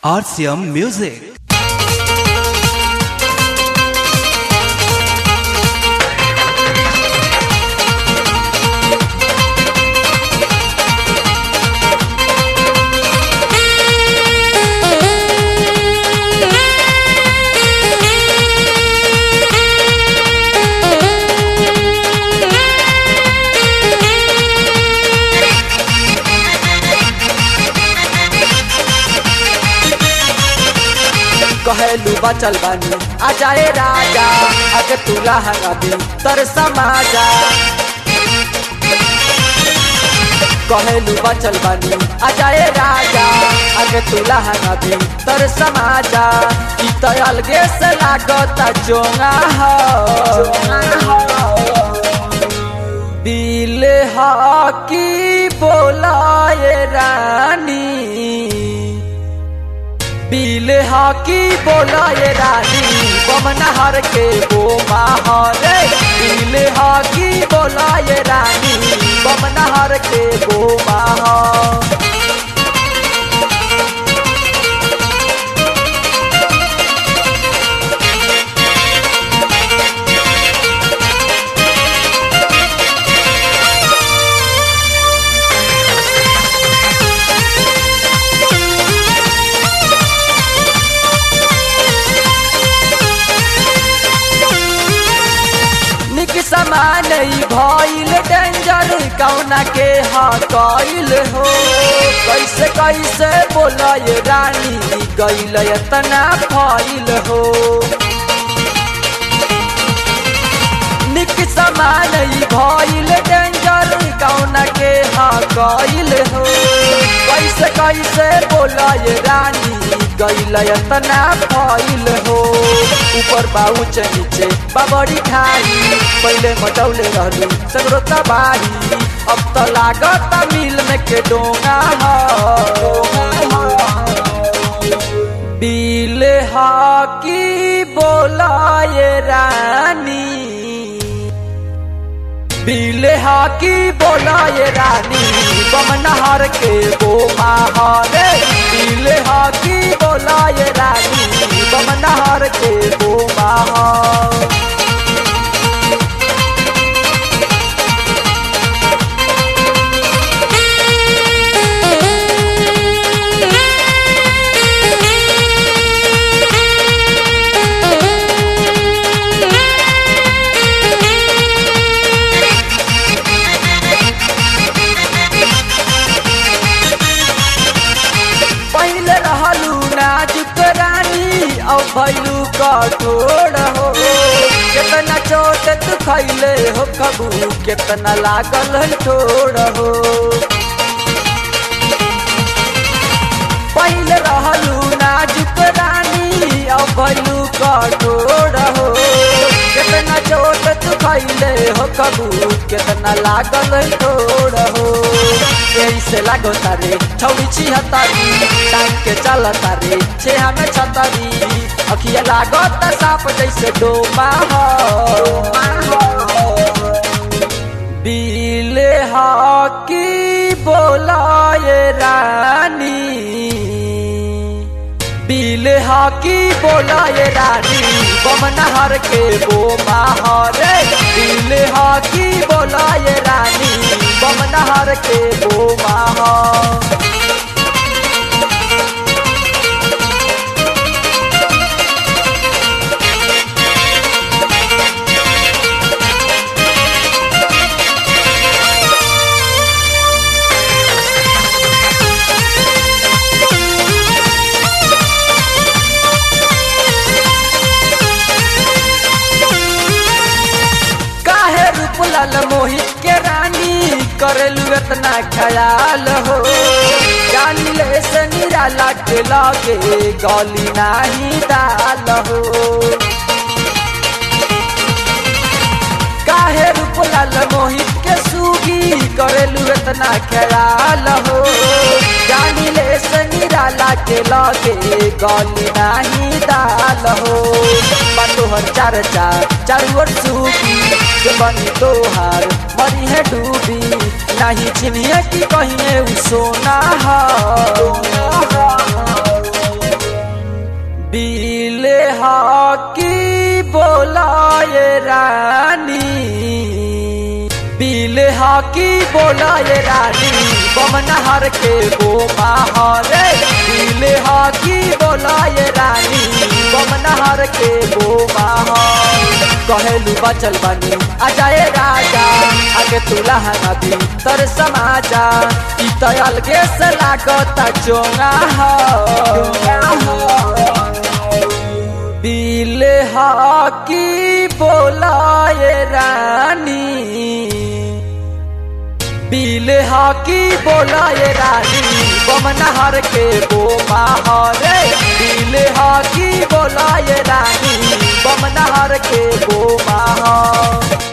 RCM Music. कहेलू बचल बानी आ जाए राजा अगे तुला हंगाबी तर समाजा कहेलू बचल बानी आ जाए राजा अगे तुला हंगाबी तर समाजा ई तो अलगे से लागता चोंगा हो बिल हकी बोलाए रानी बिल हकी बोलाए रानी बमनहर के वो माहौरे बिल हकी बोलाए रानी बमनहर के वो माहौर निक समान ई भइल डेंजर कौना के हकइल हो कैसे कैसे बोलय रानी गइल एतना फइल हो निक समान ई भइल डेंजर कौना के हकइल हो कैसे कैसे बोलय रानी गइल एतना फइल हो ऊपर बाउच नीचे बाबरी खाई पहले मटौले रहलू सगरो तबाही अब तो लागत मिल में के डोंगा हो बिल हकी बोलाए रानी बिल हकी बोलाए रानी बमनहर के वो माहौरे बिल हकी बोलाए रानी बमनहर के वो माहौर पहले रहलू नाजुक रानी अब भैलू कठोर हो कितना चोट तू खैले हो कबू कितना लागल है ठोर हो पहले रहलू नाजुक रानी अब भैलू कठोर हो कितना चोट तू खैले हो कबू कितना लागल है ठोर हो यही से लागो तारे छौड़ी छिहत्तरी टांग के चल तारे छे हमें छतरी अखिया लागो त साप जैसे डोमा हो बिल हकी बोलाए रानी बिल हकी बोलाए रानी बमनहर के वो माहौरे बिल हकी बोलाए रानी बमनहर के वो माहौर काहे रूपलाल मोहित के रानी करेलू इतना ख्याल हो जानी ले से निराला के लागे गली नाही दाल हो काहे रूपलाल मोहित के सूगी करेलू इतना ख्याल हो जानी ले से निराला के लागे गली नाही दाल हो तोहर चार चार चारू ओर सूगी के बनी तोहार मरी है डूबी नहीं चिन्हिए कि कहिए उ सोना हो बोला ये रानी बमनहर के गो माहौरे दिल हाकी बोला ये रानी बमनहर के गो माहौल कहेलू बचल बनी आ जाए राजा आगे तुला नदी तर समाजा ई तो अलगे से लागता चोंगा हो दिल हाकी बोला ये रानी बिल हाकी बोला ये रानी बमनहर के गो माहौरे बिल हाकी बोला ये रानी बमनहर के गो माहौर